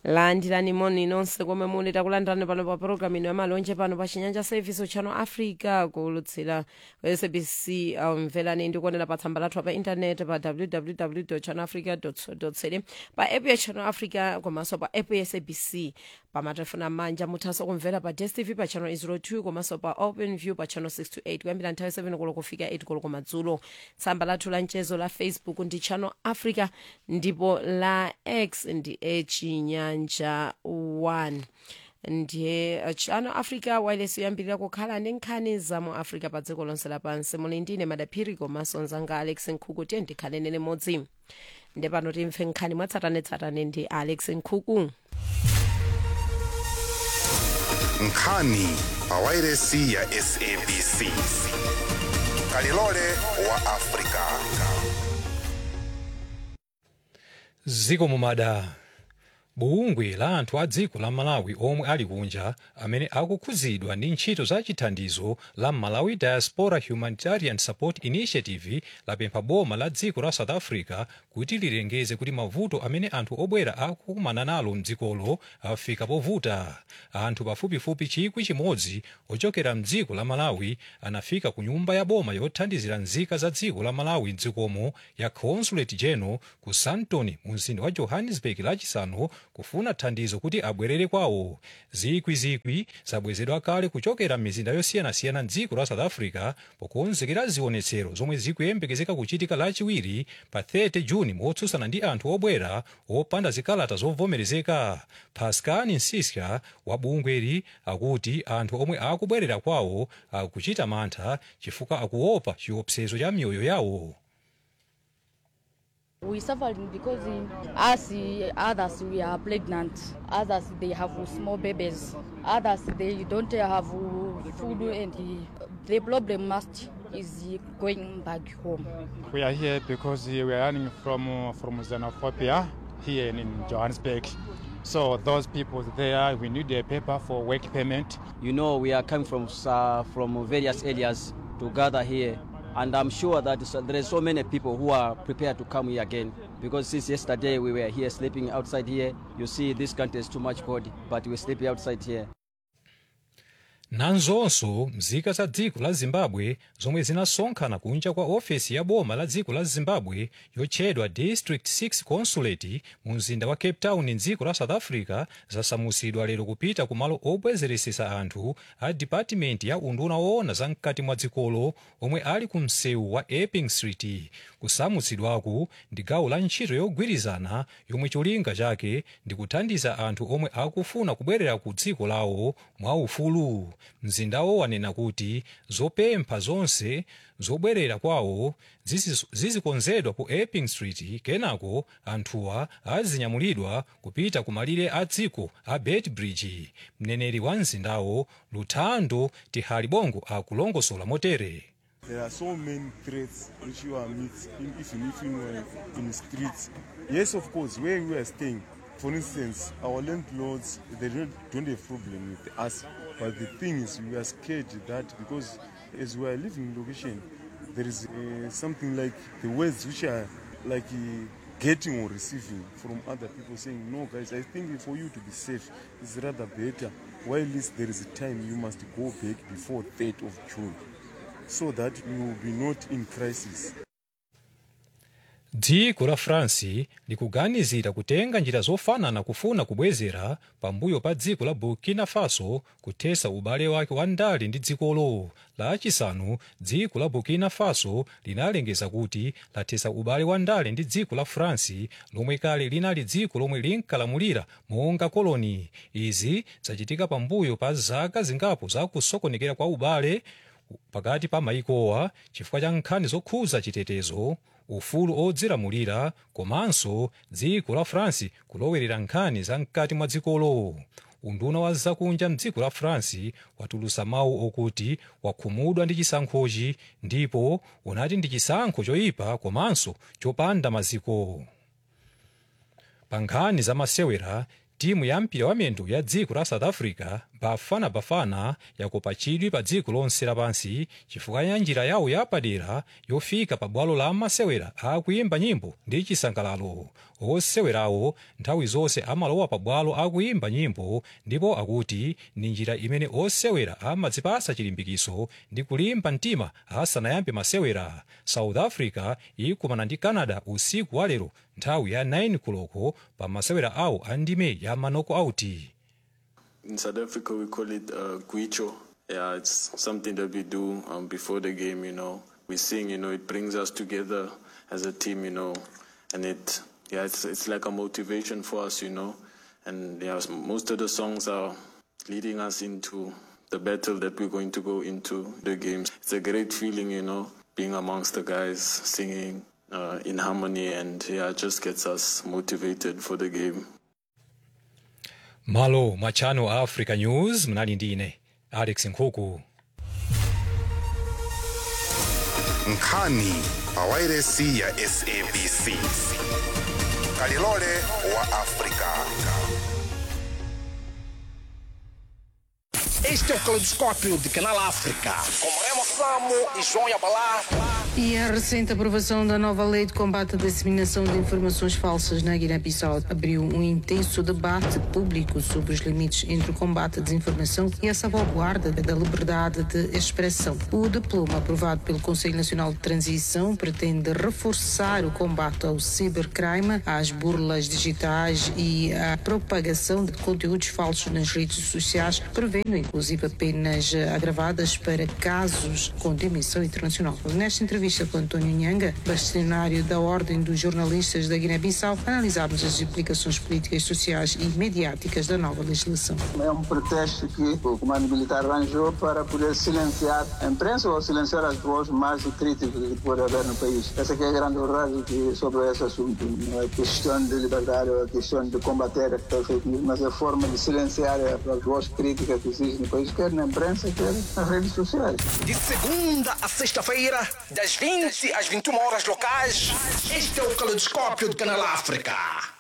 landirani moni nonse komwe muli takulandirani pano pa programu ino yamalonje pano pa chinyanja service channel africa kulutsira sabc mverani ndikuonera pa tsamba lathu pa intaneti pa www channel africa co za pa app ya channel africa komanso pa app ya sabc pa matelefoni amanja muthanso kumvera pa dstv pa channel 02 komanso pa open view pa channel 628 kuyambira nthawi 7 koloko kufika 8 koloko madzulo tsamba lathu la mchezo la facebook ndi channel africa ndipo la x ndi echinyanja 1 ndiye uh, channel africa wireless yoyambirira kukhala ndi nkhani za mu africa pa dziko lonse lapansi muli ndine madaphiri komanso mzanga alex nkhuku tiye ndikhalene limodzi nde pano timve nkhani mwatsatanetsatane ndi alex nkhuku nkhani pa wairesi ya sabc kalilole wa afrika ziko mumada bungwe la anthu a dziko la malawi omwe ali kunja amene akukhuzidwa ndi ntchito za chithandizo la malawi diaspora humanitarian support initiative lapempha boma la dziko la south africa kuti lilengeze kuti mavuto amene anthu obwera akukumana nalo mdzikolo afika povuta anthu pafupifupi chikwi chimodzi ochokera mdziko la malawi anafika ku nyumba ya boma yothandizira nzika za dziko la malawi mdzikomo ya consulate general ku sandton mu mzinda wa johannesburg lachisanu kufuna thandizo kuti abwerere kwawo zikwizikwi zabwezedwa kale kuchokera m'mizinda yosiyanasiyana mdziko la south africa pokonzekera zionetsero zomwe zikuyembekezeka kuchitika lachiwiri pa 30 juni motsutsana ndi anthu obwera opanda zikalata zovomerezeka pascal nsiska wa bungweri akuti anthu omwe akubwerera kwawo akuchita mantha chifukwa akuopa chiopsezo cha miyoyo yawo We suffering because uh, us, uh, others, we are pregnant. Others, they have small babies. Others, they don't have uh, food and uh, the problem must is uh, going back home. We are here because uh, we are running from uh, from xenophobia here in, in Johannesburg. So those people there, we need a paper for work payment. You know, we are coming from uh, from various areas to gather here, and I'm sure that so- there are so many people who are prepared to come here again. Because since yesterday we were here sleeping outside here, you see this country is too much cold, but we're sleeping outside here. nanzonso mzika za dziko la zimbabwe zomwe zinasonkhana kunja kwa ofesi ya boma la dziko la zimbabwe yotchedwa district 6 consulate mu mzinda wa cape town mdziko la south africa zasamusidwa lero kupita ku malo obwezeresesa anthu a department ya unduna woona za mkati mwa dzikolo omwe ali ku msewu wa epping street kusamutsidwaku ndi gawo la ntchito yogwirizana yomwe cholinga chake ndi kuthandiza anthu omwe akufuna kubwerera ku dziko lawo mwaufulu mzindawo wanena kuti zopempha zonse zobwerera kwawo zizi- zizikonzedwa ku epping street kenako anthuwa azinyamulidwa kupita ku malire a dziko a beitbridge mneneri wa mzindawo luthando tihalibongo akulongosola motere There are so many threats which you are meet, in, even if you are in the streets. Yes, of course, where we are staying, for instance, our landlords, they don't, don't have problem with us. But the thing is, we are scared that because as we are living in location, there is uh, something like the words which are like uh, getting or receiving from other people saying, no, guys, I think for you to be safe is rather better. While this, there is a time you must go back before 3rd of June so that you will be not in crisis. dziko la france likuganizira kutenga njira zofanana kufuna kubwezera pambuyo pa dziko la burkina faso kuthesa ubale wake wa ndale ndi dzikolo lachisanu dziko la burkina faso linalengeza kuti lathesa ubale wa ndale ndi dziko la france lomwe kale linali dziko lomwe linkalamulira monga koloni izi zachitika pambuyo pa zaka zingapo za kusokonekera kwa ubale pakati pa maikowa chifukwa cha nkhani zokhuza chitetezo ufulu odzilamulira komanso dziko la france kulowerera nkhani za mkati mwa dzikolo unduna wa zakunja mdziko la france watulutsa mawu okuti wakhumudwa ndi chisankhochi ndipo unati ndi chisankho choyipa komanso chopanda maziko pa nkhani za masewera timu ya mpira wa miyendo ya dziko la south africa bafana bafana yakopachidwi pa dziko lonse lapansi chifukwa ya njira yawo yapadera yofika pa bwalo la masewera akuyimba nyimbo ndi chisangalalo osewerawo nthawi zonse amalowa pa bwalo akuyimba nyimbo ndipo akuti ndi njira imene osewera amadzipasa chilimbikiso ndi kulimba mtima asanayambe masewera south africa ikumana ndi canada usiku wa lero nthawi ya 9 koloko pa masewera awo a ndime ya manoko auti In South Africa, we call it uh, guicho. Yeah, it's something that we do um, before the game, you know. We sing, you know, it brings us together as a team, you know. And it, yeah, it's, it's like a motivation for us, you know. And yeah, most of the songs are leading us into the battle that we're going to go into the games. It's a great feeling, you know, being amongst the guys, singing uh, in harmony, and yeah, it just gets us motivated for the game. malo mwa channel africa news mnali ndine alex nkhuku nkhani pawairesi ya sabc kalilole wa afrika Este é o Caleidoscópio de Canal África. Com Remo Samo e João Yabalá. E a recente aprovação da nova lei de combate à disseminação de informações falsas na Guiné-Bissau abriu um intenso debate público sobre os limites entre o combate à desinformação e a salvaguarda da liberdade de expressão. O diploma aprovado pelo Conselho Nacional de Transição pretende reforçar o combate ao cibercrime, às burlas digitais e à propagação de conteúdos falsos nas redes sociais, prevendo inclusive penas agravadas para casos com dimensão internacional. Nesta entrevista com António Nhanga, bastonário da Ordem dos Jornalistas da Guiné-Bissau, analisámos as implicações políticas, sociais e mediáticas da nova legislação. É um pretexto que o comando militar arranjou para poder silenciar a imprensa ou silenciar as vozes mais críticas que pode haver no país. Essa que é a grande verdade que sobre esse assunto. Não é questão de liberdade, é questão de combater a fake news, mas é a forma de silenciar as vozes críticas que existem no país, quer na imprensa, quer nas redes sociais. De segunda a sexta-feira, das 20 às 21 horas locais. Este é o Caleidoscópio de Canal África.